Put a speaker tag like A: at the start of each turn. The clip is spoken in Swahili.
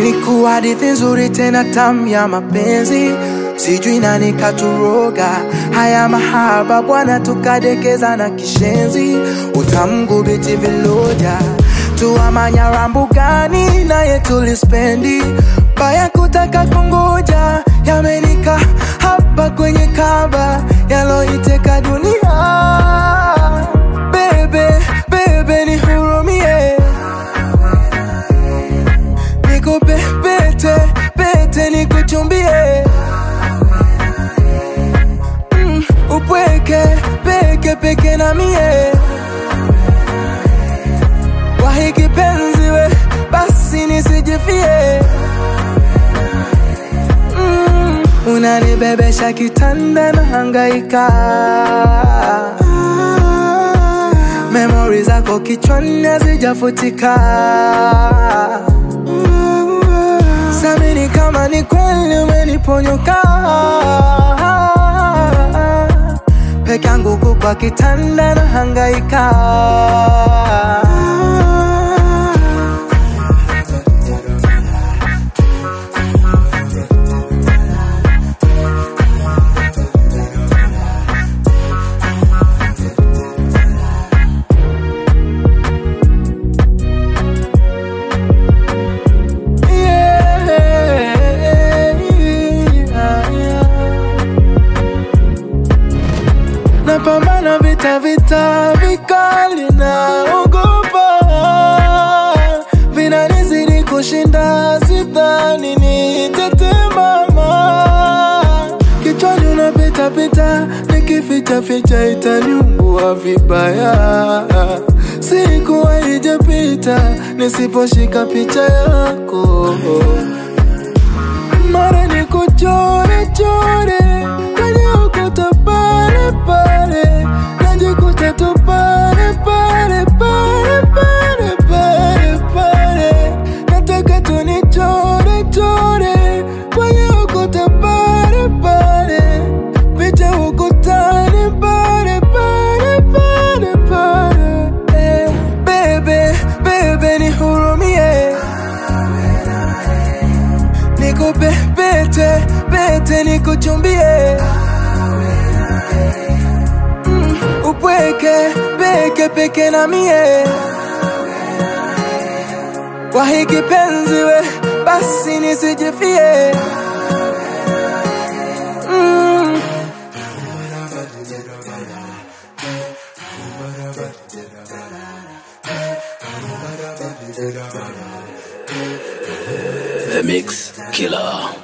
A: Ilikuwa hadithi nzuri tena tamu ya mapenzi, sijui nani katuroga. Haya mahaba bwana, tukadekeza na kishenzi, utamgubiti viloja tuamanya rambugani, naye tulispendi baya kutaka kungoja, yamenika hapa kwenye kaba yaloiteka dunia. Bebe, bebe nihurumie nikupe pete pete nikuchumbie mm, upweke peke peke na mie wahiki penzi we basi nisijifie mm, unanibebesha kitanda na hangaika memori zako kichwani hazijafutika samini kama ni kweli umeniponyoka peke yangu kukwa kitanda na hangaika napambana vita vita vikali na ogopa vinanizidi kushinda sidhani nitatemama kichwani unapita pita nikificha ficha itaniumbua vibaya siku haijapita nisiposhika picha yako mara ni kuchore chore kwenye ukuta pale pale najikuta tu pale pale pale pale pale pale nataka tu ni chore chore kwenye ukuta pale pale picha ukutani pale pale pale pale eh, bebe bebe nihurumie nikupe pete pete nikuchumbie mm, upweke peke peke na mie kwa hiki penzi we basi nisijifie mm.
B: The Mix Killer.